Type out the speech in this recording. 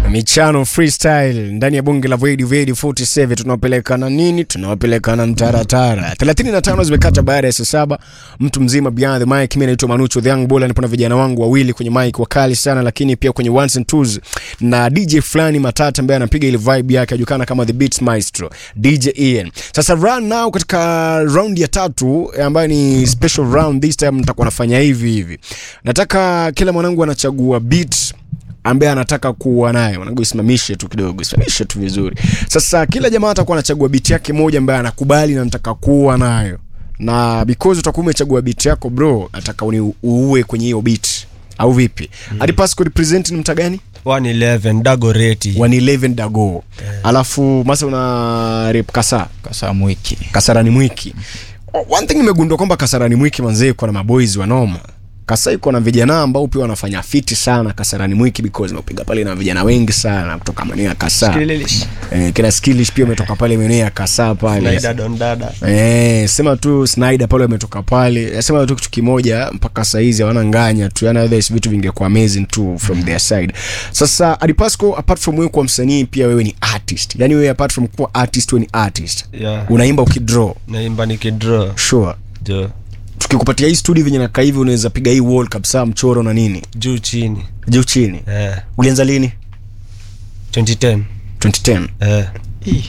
michano freestyle ndani ya bunge la Vedi Vedi 47 tunawapelekana nini? Tunawapelekana mtaratara. 35 zimekata baada ya saa saba. Mtu mzima behind the mic, mimi naitwa Manucho the Young Bull, nipo na vijana wangu wawili kwenye mic wakali sana, lakini pia kwenye ones and twos na DJ fulani matata ambaye anapiga ile vibe yake ajulikana kama the Beats Maestro DJ Ian. Sasa run now katika round ya tatu ambayo ni special round, this time nitakuwa nafanya hivi hivi. Nataka kila mwanangu anachagua beat ambaye anataka kuwa naye mwanangu, isimamishe tu kidogo, isimamishe tu vizuri. Sasa kila jamaa atakuwa anachagua beat yake moja ambaye anakubali na nataka kuwa nayo, na because utakuwa umechagua beat yako bro, nataka uni uue kwenye hiyo beat au vipi? Mm. Hadi Pasco represent ni mta gani? 111 dagoreti 111 dago. Alafu masa una rep kasa kasa mwiki Kasarani Mwiki. One thing nimegundua kwamba Kasarani Mwiki manzee iko na maboys wanoma. Kasa iko na vijana ambao pia wanafanya fiti sana Kasarani Mwiki because napiga pale na vijana wengi sana kutoka maeneo ya Kasa. Eh, kina Skillish pia umetoka pale maeneo ya Kasa pale. don dada Eh, sema tu Snyder pale ametoka pale. Eh, Sema tu kitu kimoja mpaka saa hizi hawana nganya tu. Yaani others vitu vingekuwa amazing too from their side. Sasa Adipasco apart from wewe kuwa msanii pia wewe ni artist. Yaani wewe apart from kuwa artist wewe ni artist. yeah. Unaimba ukidraw. naimba nikidraw Sure. jo Tukikupatia hii studio venye nakaa hivi unaweza piga hii wall kabisa mchoro na nini? juu chini Juu chini. eh. Ulianza lini? 2010 2010. eh. Ih,